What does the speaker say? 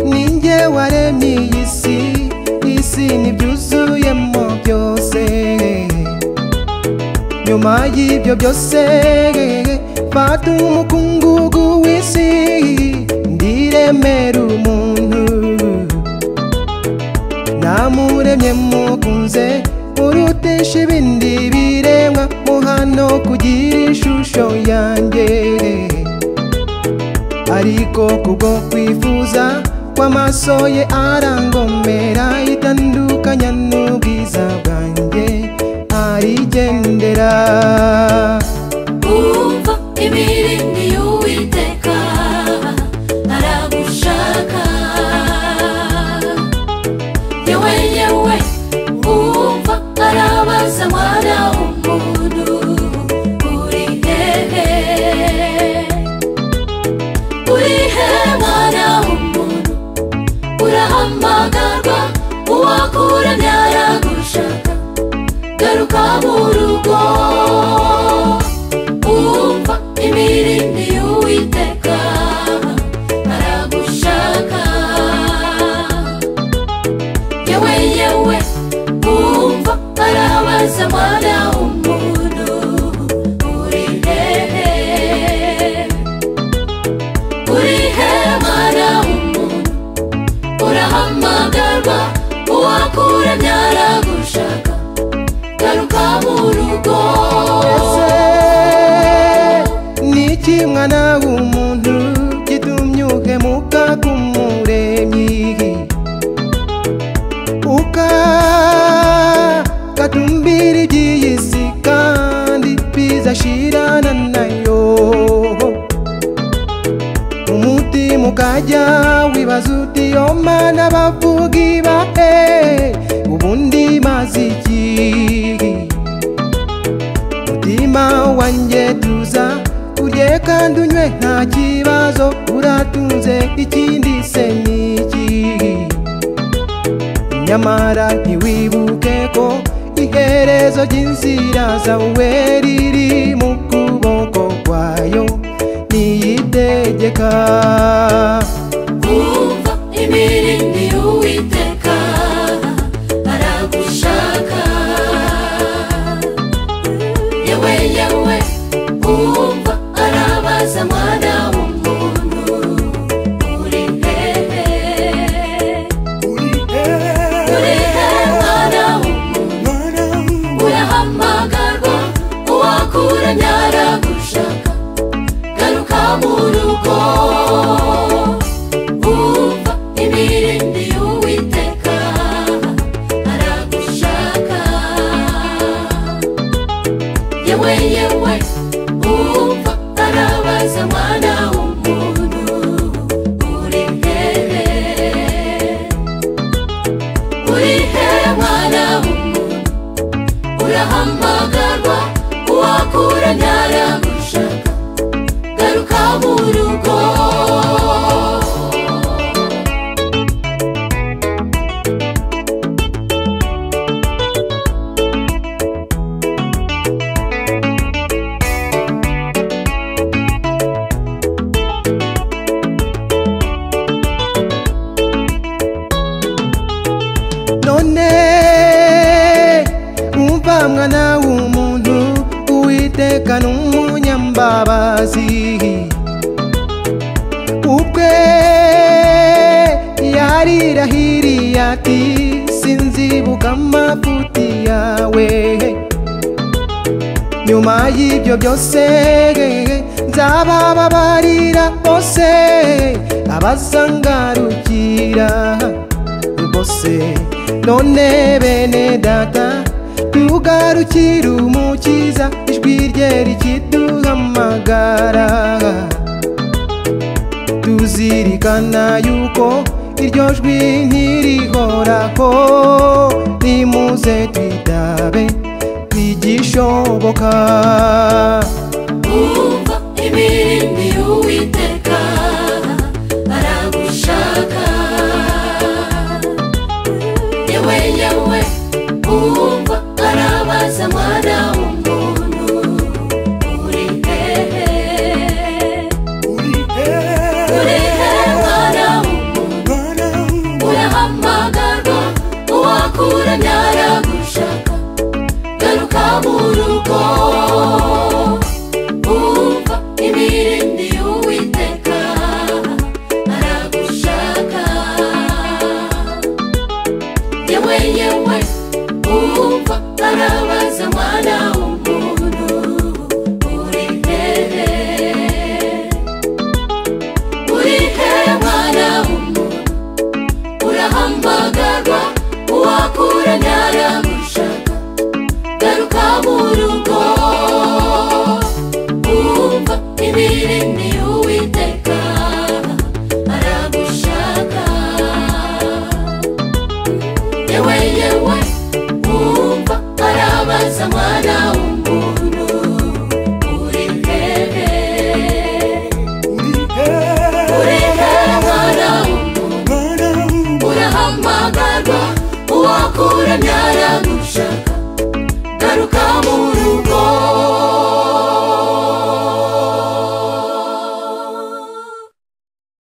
ninjye waremye iyi si isi n'ibyuzuyemo byose nyuma y'ibyo byose fata umukungugu w'isi ndiremera umuntu namuremye mukunze urutesha ibindi biremwa muhano kugira ishusho yanjye ariko kubwo kwifuza kw'amaso ye arangomera itandukanya n'ubwiza bwanjye arigendera Umva imirindi y'Uwiteka aragushaka Ye wenyewe umva arabaza mwana w'umuntu uri hehe Uri hehe mwana w'umuntu urahamagarwa uwakuramye aragushaka garuka mu rugo umva imirindi y'uwiteka aragushaka yewe yewe umva arabaza mwana w'umuntu uri hehe uri he mwana w'umuntu urahamagarwa uwakuramye aragushaka garuka mu rugo Ese ni iki mwana w'umuntu gitumye uhemuka k'umuremyi ukagatumbira iby'iyi si kandi bizashirana nayo umutima ukajya wibaza uti yo mana bavuga ibahe ubundi maze iki mutima wanjye tuza urye kandi unywe nta kibazo uratunze ikindi se ni iki nyamara ntiwibuke ko iherezo ry'inzira zawe riri mu kuboko kwayo niyitegeka umva imirindi y'uwiteka aragushaka yewe yewe umva arabaza mwana w'umuntu uri hehe uri hehe mwana w'umuntu urahamagarwa uwakuranye aragushaka garuka mu rugo umva imirindi y'uwiteka aragushaka yewe yewe umva arabaza mwana w'umuntu uri hehe uri hehe mwana w'umuntu urahamagarwa uwakuranye aragushaka garuka mu rugo none umva mwana w'umuntu uwiteka ni umunyambabazi ubwe yarirahiriye ati sinzibuka amafuti yawe nyuma y'ibyo byose nzabababarira bose abazangarukira bose none bene data tugarukire umukiza ijwi rye rikiduhamagara tuzirikana yuko iryo jwi ntirihoraho nimuze twitabe igishoboka umva imirindi y'uwiteka aragushaka yewe yewe umva arabaza mwana w'umuntu uri hehe uri hehe urasagarwa uwakuremye aragushaka